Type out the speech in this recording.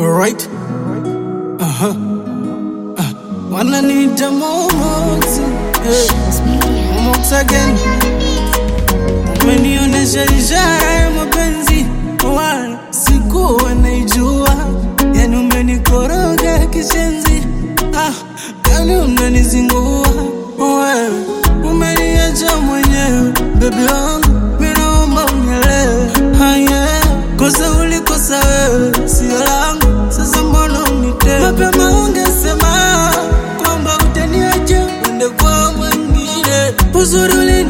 Alright. Aha. Ah. Wananiita Momox. Hey. Momox again. Umenionesha ishara ya mapenzi wala sikuwa naijua, yani umenikoroga kishenzi. Ah, yani unanizingua wewe, umeniacha mwenyewe bebi wangu, mimi naomba unielewe. Ah, yeah. Kosa ulikosa wewe sio langu, sasa mbona unitenda? Mapema ungesema kwamba utaniacha uende kwa mwingine, uzuri uli